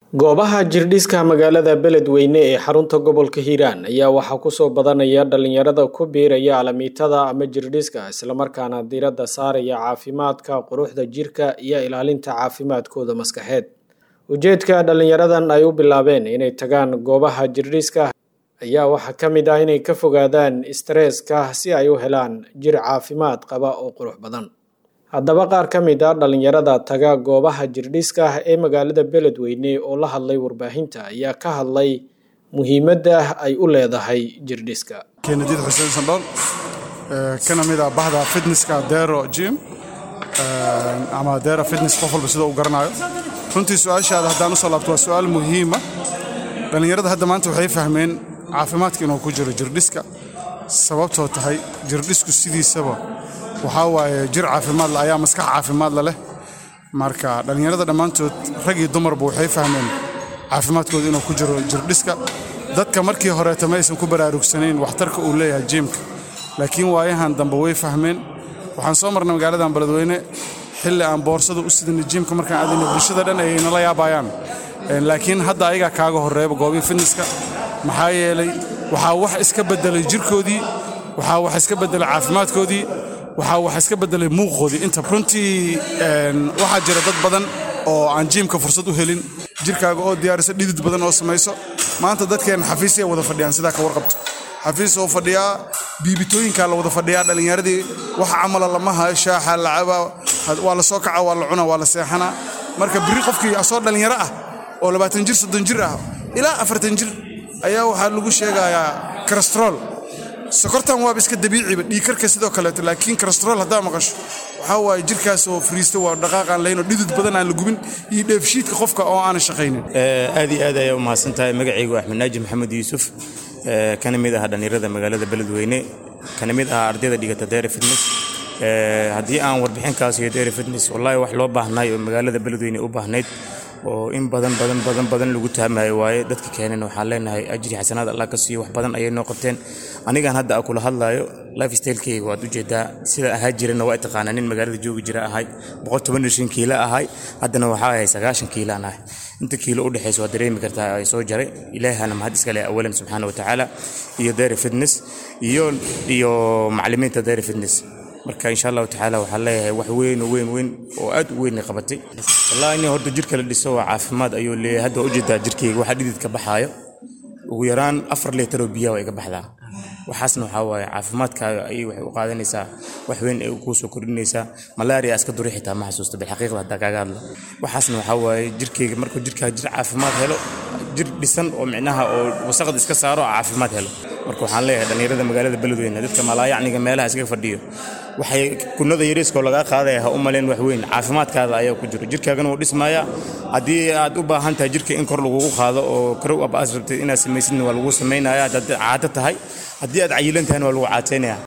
goobaha jirdhiska magaalada beledweyne ee xarunta gobolka hiiraan ayaa waxaa kusoo badanaya dhalinyarada ku biiraya alamiitada ama jirdhiska islamarkaana diiradda saaraya caafimaadka quruxda jirka iyo ilaalinta caafimaadkooda maskaxeed ujeedka dhalinyaradan ay u bilaabeen inay tagaan goobaha jirdhiska ayaa waxaa ka mid ah inay ka fogaadaan stresska si ay u helaan jir caafimaad qaba oo qurux badan haddaba qaar ka mid a dhalinyarada taga goobaha jirdhiska ee magaalada beledweyne oo la hadlay warbaahinta ayaa ka hadlay muhiimadda ay u leedahay jirdhiska keenadiid xuseen sandhool kana mid ah bahda fitnesska dero jim ama dera fitness qof walba sida uu garanayo runtii su-aashaada haddaan usoo laabto waa su-aal muhiima dhallinyarada hadda maanta waxay fahmeen caafimaadka inuu ku jiro jirdhiska sababtoo tahay jirdhisku sidiisaba waxaa waaye jir caafimaadle ayaa maskax caafimaadla leh marka dhallinyarada dhammaantood rag iyo dumarba waxay fahmeen caafimaadkooda inuu ku jiro jirdhiska dadka markii horeeta ma aysan ku baraarugsanayn waxtarka uu leeyahay jiimka laakiin waayahan dambe way fahmeen waxaan soo marnay magaaladan beledweyne xilli aan boorsada u sidinay jiimka markaan aadayna bulshada dhan ayay nala yaabayaan laakiin hadda ayagaa kaaga horreeba goobii fitneska maxaa yeelay waxaa wax iska beddelay jirkoodii waxaa wax iska beddelay caafimaadkoodii waxaa wax iska beddelay muuqoodii inta runtii waxaa jira dad badan oo aan jiimka fursad u helin jirkaaga oo diyaarisa dhidid badan oo samayso maanta dadkeenna xafiisay wada fadhiyaan sidaa ka warqabto xafiis oo fadhiyaa biibitooyinkaa la wada fadhiyaa dhallinyaradii wax camala lama hayo shaaxa lacabaa waa la soo kaca waa la cuna waa la seexanaa marka birri qofkii asoo dhallinyaro ah oo labaatan jir soddon jir ah ilaa afartan jir ayaa waxaa lagu sheegayaa karastrool sokortan waaba iska dabiiciba dhiikarka sidoo kaleeto laakiin karastrool haddaa maqasho waxaa waaye jirkaas oo fariista waa dhaqaaqaan lahayn oo dhidid badan aan la gubin iyo dheefshiidka qofka oo aanan shaqaynin aad iyo aad ayaa u mahadsan tahay magacaygu axmed naaji maxamed yuusuf kana mid ah dhallinyarada magaalada beledweyne kana mid ah ardayda dhigata dere fitness haddii aan warbixinkaas iyo dere fitness wallaahi wax loo baahnaay oo magaalada beledweyne u baahnayd oo in badan badan badan badan lagu tahmayo waaye dadka keenan waxaan leenahay ajri xasanaad allah ka siiyo wax badan ayay noo qabteen anigan hadda a kula hadlaayo life stylekeyga waad ujeedaa sida ahaa jirana waa taqaanaa nin magaalada joogi jira ahay kiila ahay haddana waxaa ahay sagaashan kiilaan ahay inta kiilo u dhexaysa waa dareemi kartaa ay soo jaray ilaahana mahad iskale awalan subxaana wa tacaala iyo dere fitness iyo iyo macallimiinta dere fitness marka insha allahu tacaala waxaan leeyahay wax weyn oo weyn weyn oo aad u weyn qabatay wallahi in horta jirka la dhiso waa caafimaad ayuu leeyahay hadda waa ujeedaa jirkayga waxaa dhidid ka baxaayo ugu yaraan afar liitar oo biyaha way ka baxdaa waxaasna waxaa waaye caafimaadkaaga ayay waxay u qaadanaysaa wax weyn ay kuu soo kordhinaysaa malaria iska duri xitaa ma xasuusta bilxaqiiqda haddaa kaaga hadla waxaasna waxaa waaye jirkayga markuu jirkaaga jir caafimaad helo jir dhisan oo micnaha oo wasaqda iska saaro caafimaad helo marka waxaan leeyahay dhallinyarada magaalada beledweyne dadka malaayacniga meelaha iskaga fadhiyo waxay kunada yariiskoo lagaa qaadaya ha u maleen wax weyn caafimaadkaada ayaa ku jiro jirkaagana wuu dhismaaya haddii aad u baahan tahay jirka in kor lagugu qaado oo karow ab aas rabtid inaad samaysidna waa lagu samaynaya haddaad caado tahay haddii aad cayilan tahayna waa lagu caataynaya